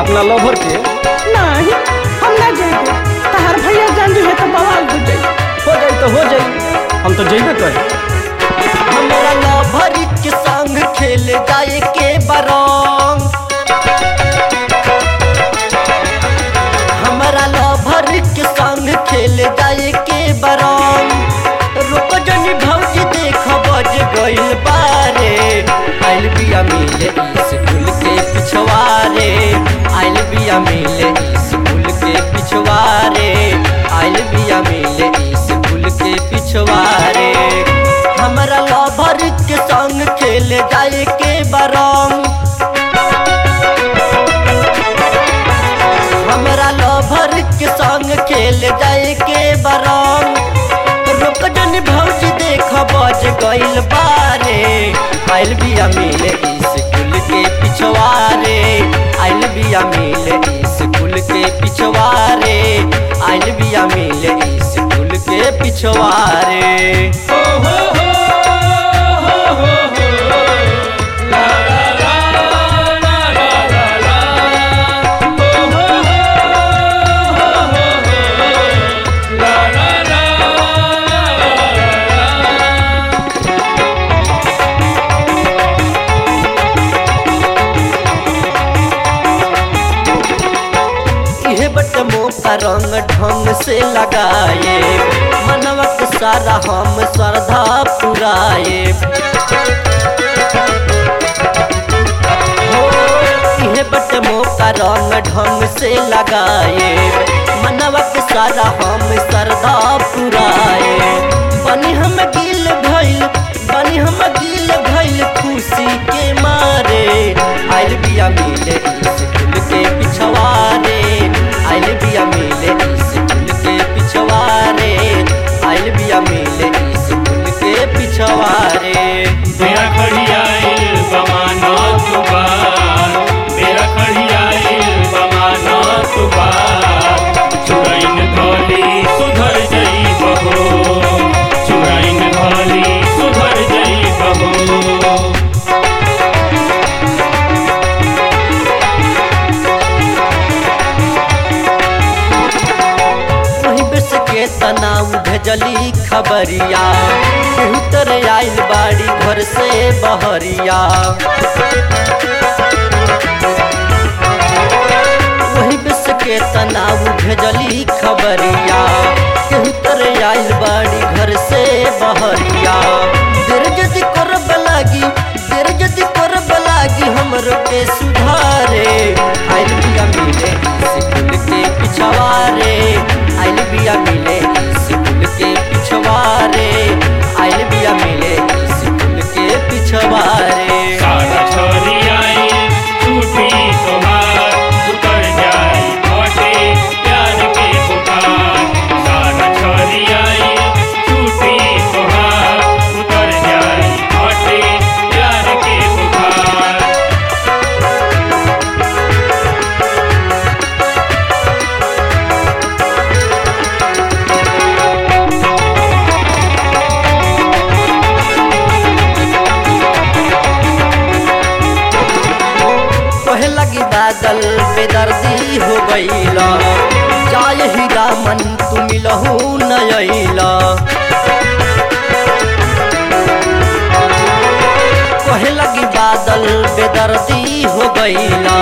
अपना लवर के नहीं हम ना जाएंगे तहार भैया जान जो है तो बवाल हो जाए हो जाई तो हो जाई हम तो जइबे करे हमरा लभर के संग खेल जाए के बरंग हमरा लभर के संग खेल जाए के बरंग रुक जनी भौजी देख बज गइल बारे आइल बिया मिले स्कूल के पिछवारे आइल बिया मिले स्कूल के पिछवारे आइल बिया मिले स्कूल के पिछवारे हमरा लभर के संग खेल जाए के बरंग हमरा लभर के संग खेल जाए के बरंग रुक जन भौजी देख बज गइल बारे आइल बिया मिले स्कूल के पिछवारे आइल बिया मिले स्कूल के पिछवारे आइल बिया मिले स्कूल के पिछवारे इहे बट मौका रंग ढंग से लगाए मनवा के सारा हम श्रद्धा पुराए हो, इहे बट मौका रंग ढंग से लगाए मनवा के सारा हम श्रद्धा पुराए बनी हम गिल भइल बनी हम गिल भइल खुशी के मारे आइल बिया मिले स्कूल के पिछवारे आइल बिया मिले स्कूल के पिछवारे आइल बिया मिले स्कूल के पिछवारे मेरा खड़ियाइल बमाना तुबार मेरा खड़ियाइल बमाना तुबार चुराइन धोली सुधर जई बहो चुराइन धोली सुधर जई बहो वही बेस के तनाव भेजली खबरिया केहू तरे आइल बाड़ी घर से बहरिया वही बेस के तनाव भेजली खबरिया केहू तरे आइल बाड़ी घर से बहरिया देर जदि करब लागी देर जदि करब लागी हमरो के सुधारे आइल बिया मिले स्कूल के पिछवारे आइल बिया मिले स्कूल के पिछवारे आइल बिया मिले स्कूल के पिछवारे सारा छोरी आई टूटी तुम्हार उतर जाए मोटे प्यार के बुखार सारा छोरी आई टूटी तुम्हार उतर जाए मोटे प्यार के बुखार कहे लगी बादल बेदर्दी हो गईला जाय ही रामन तू मिलहू नयला कहे लगी बादल बेदर्दी हो गईला